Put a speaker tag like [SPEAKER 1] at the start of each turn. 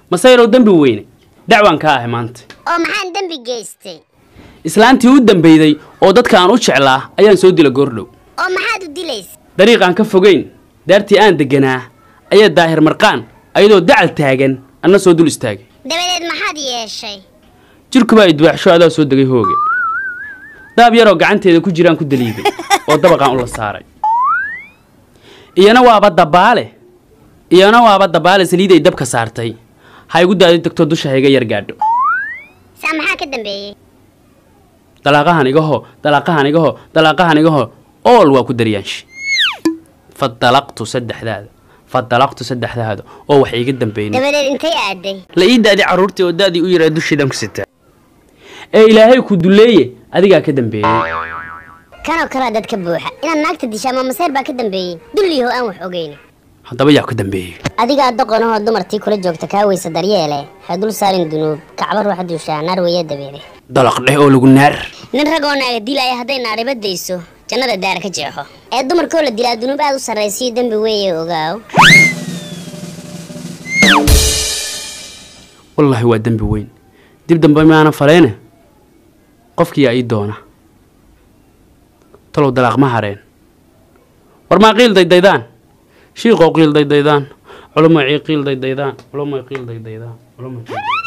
[SPEAKER 1] masayrow dembi weyne dacwaan ka ahay maanta
[SPEAKER 2] oo maxaan dembi geystay
[SPEAKER 1] islaantii u dambeyday oo dadka aan u jeclaa ayaan soo dila goordhow
[SPEAKER 2] oo maxaad u dilaysa
[SPEAKER 1] dariiqaan ka fogeyn daartii aan deganaa ayaa daahir marqaan ayadoo dacal taagan anna soo dul istaagay
[SPEAKER 2] dabadeed maxaad yeeshay
[SPEAKER 1] jirkubaa idwaaxsho adaa soo degay hooge daab yaroo gacanteeda ku jiraan ku daliiday oo dabaqaan ula saaray iyana waaba dabaale iyana waaba dabaale saliiday dabka saartay ha igu daadi degto dusha hayga yar gaadho
[SPEAKER 2] saa maxaa ka dambeeyey
[SPEAKER 1] dalaaqahan igaho dalaaqahan igaho dalaaqahan igaho ool waa ku daryaanshi fadalaqtu saddexdaada fadalaqtu saddexdaada oo wax iiga dambeyn
[SPEAKER 2] dabadeed intay aaday
[SPEAKER 1] la ii daadi carruurtii oo daadii u yaraa dusheedaan ku sitaa ee ilaahay ku duleeye adigaa ka dambeeyey
[SPEAKER 2] kanoo kalea dad ka buuxa inaad naagta disha ama maseer baa ka dambeeyey dulliyaho aan wax ogeyn
[SPEAKER 1] haddaba yaa ka dambeeyey
[SPEAKER 2] adigaa doqonahoo dumartii kula joogta kaa weysa daryeele ha dul saarin dunuub kacba ruuxa duushaa naar weeya dabeede
[SPEAKER 1] dalaq dheh oo lagu naar
[SPEAKER 2] nin ragoo naaga dilaya hadday naariba dayso jannada daara ka jeexo ee dumarkoo la dilaa dunuub aad u sarraysiyo dembi weeye ogaaw
[SPEAKER 1] wallaahi waa dembi weyn dib dambe maana faleyne qofkiyaa ii doona talow dalaaq ma hareen war maa qiil daydaydaan shiiqoo qiil daydaydaan culumo cii qiil daydaydaan culumo qiil daydaydaan culumo qiil